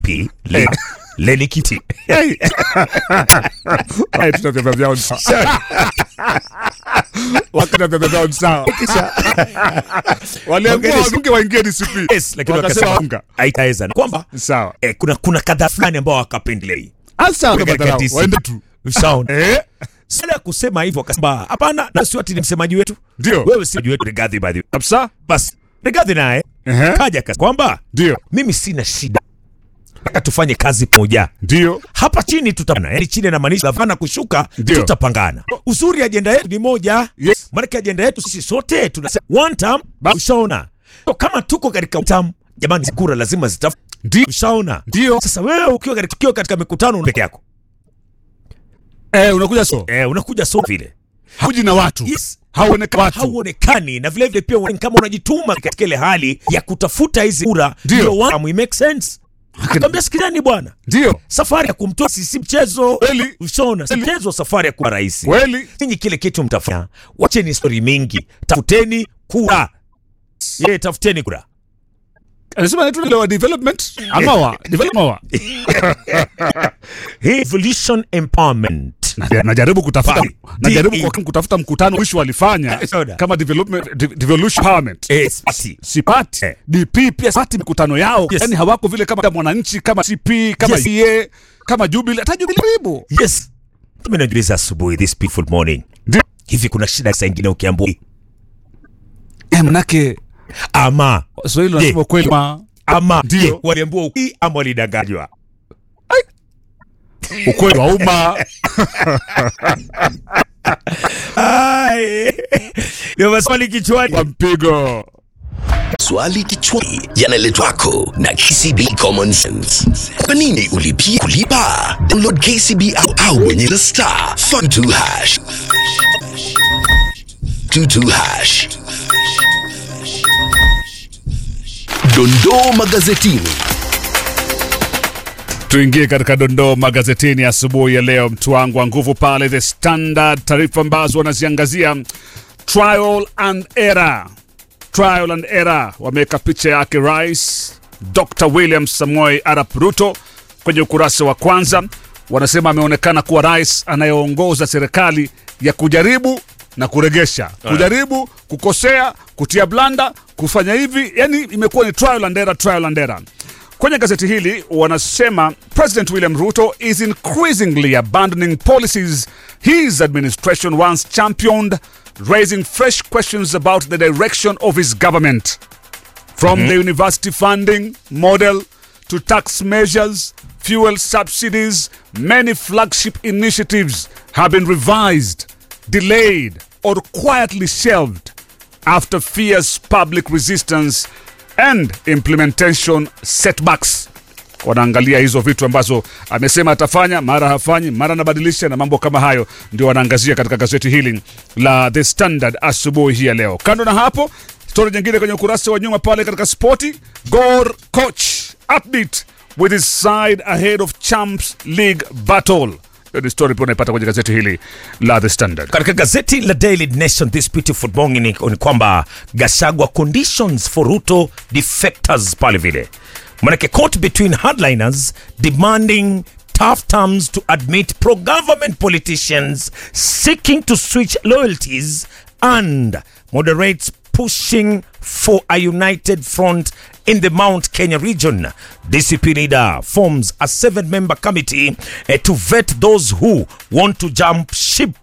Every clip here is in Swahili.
P le, leli kiti Haya, tuna vyama vyao ni sawa. Wakati na vyama vyao ni sawa. Waliamua Ongea wabunge waingie DCP. yes, lakini Wakasema wakasema unga. haitaweza kwamba Sawa. eh, kuna kuna kadhaa fulani ambao wakapendelei Asa Katika wakadharau, DC. waende tu. Ushaona? Eh? Sala ya kusema hivyo akasema hapana, na sio ati ni msemaji wetu. Ndio. Wewe si msemaji wetu Rigathi by the way. Kabisa? Basi Rigathi naye Ehe. kaja kasi kwamba Ndio. mimi sina shida. Nataka tufanye kazi pamoja. Ndio. Hapa chini tutapangana. Yaani chini inamaanisha gavana kushuka Ndio. tutapangana. Uzuri ajenda yetu ni moja. Yes. Maana ajenda yetu sisi sote tunasema one term Ba- ushaona. So, kama tuko katika term jamani kura lazima zitaf Ndio. ushaona. Ndio. Sasa wewe ukiwa katika, ukiwa katika mikutano peke yako. Eh, unakuja so. Eh, unakuja so vile. Huji na watu. Yes. Hauonekani watu. hauonekani na vile vile pia uone- kama unajituma katika ile hali ya kutafuta hizi kura Ndio. ndio wa- we make sense akamwambia sikizani bwana Ndio. safari ya kumtoa si si mchezo Kweli. ushona si mchezo safari ya kuwa rais Kweli. ninyi kile kitu mtafanya wacheni stori mingi tafuteni kura ye tafuteni kura Anasema anaitwa ile wa development ama wa development wa. Hii evolution empowerment Na- najaribu kutafuta Pale. najaribu DE. kwa kutafuta mkutano mwisho walifanya Soda. kama development de- devolution empowerment Eh, spati. sipati Eh. DP pia sipati mikutano yao Yes. yani hawako vile kama mwananchi kama CP kama Yes. EA kama Jubilee hata Jubilee karibu yes mimi najiuliza asubuhi this peaceful morning Ndio. hivi kuna shida saa ingine ukiambua eh manake ama Swahili Je. wanasema kweli ma ama Ndio. je, waliambiwa ukweli ama walidanganywa ukweli wa umma Ai, ndio maswali kichwani kwa mpigo Swali kichwani yanaletwa kwako na KCB Common Sense. Kwa nini ulipia kulipa? Download KCB au au bonyeza star 42 hash. 22 hash. Dondoo magazetini. Tuingie katika dondoo magazetini asubuhi ya leo, mtu wangu wa nguvu pale The Standard, taarifa ambazo wanaziangazia trial and error. Trial and error, wameweka picha yake Rais Dr William Samoei Arap Ruto kwenye ukurasa wa kwanza. Wanasema ameonekana kuwa rais anayeongoza serikali ya kujaribu na kuregesha, kujaribu, kukosea, kutia blanda, kufanya hivi, yani imekuwa ni trial and error, trial and error. Kwenye gazeti hili wanasema President William Ruto is increasingly abandoning policies his administration once championed, raising fresh questions about the direction of his government. From the university funding model to tax measures, fuel subsidies, many flagship initiatives have been revised, delayed, or quietly shelved after fierce public resistance and implementation setbacks. Wanaangalia hizo vitu ambazo amesema atafanya, mara hafanyi, mara anabadilisha na mambo kama hayo, ndio wanaangazia katika gazeti hili la The Standard asubuhi hii ya leo. Kando na hapo, stori nyingine kwenye ukurasa wa nyuma pale katika spoti, Gor coach upbeat with his side ahead of Champs League battle. Hiyo ni story pia unaipata kwenye gazeti hili la The Standard. katika gazeti la Daily Nation this beautiful morning ni, ni kwamba Gashagwa conditions for Ruto defectors pale vile manake caught between hardliners demanding tough terms to admit pro-government politicians seeking to switch loyalties and moderates pushing for a united front in the Mount Kenya region. DCP leader forms a seven-member committee eh, to vet those who want to jump ship,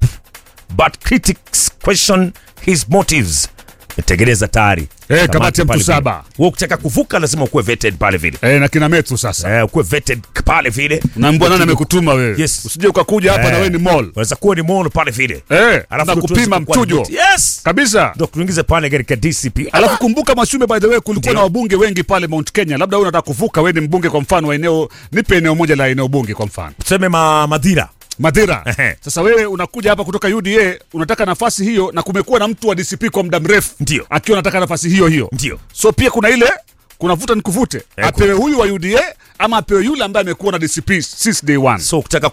but critics question his motives. Metengeneza tayari Eh, kamati ya mtu pale vile. saba. Wewe ukitaka kuvuka lazima ukuwe vetted pale vile, Eh, na kina Methu sasa. eh, ukuwe vetted pale vile. Naambia nani amekutuma wewe? Yes. Usije ukakuja hapa Eh, na wewe ni mall. Unaweza kuwa ni mono pale vile, Eh, Alafu na ndio tuweze kupima kukuwa mchujo. admit. Yes. Kabisa. Ndio tuingize pale katika DCP. Alafu kumbuka Mashume, by the way, kulikuwa Ndio. na wabunge wengi pale Mount Kenya. Labda wewe unataka kuvuka, wewe ni mbunge kwa mfano wa eneo, nipe eneo moja la eneo bunge kwa mfano. tuseme ma, Madhira Madhira. Ehe. Sasa wewe unakuja hapa kutoka UDA, unataka nafasi hiyo na kumekuwa na mtu wa DCP kwa muda mrefu. Ndio. Akiwa anataka nafasi hiyo hiyo. Ndio. So pia kuna ile kuna vuta nikuvute. Eh, Apewe huyu wa UDA ama apewe yule ambaye amekuwa na DCP since day one. so ukitaka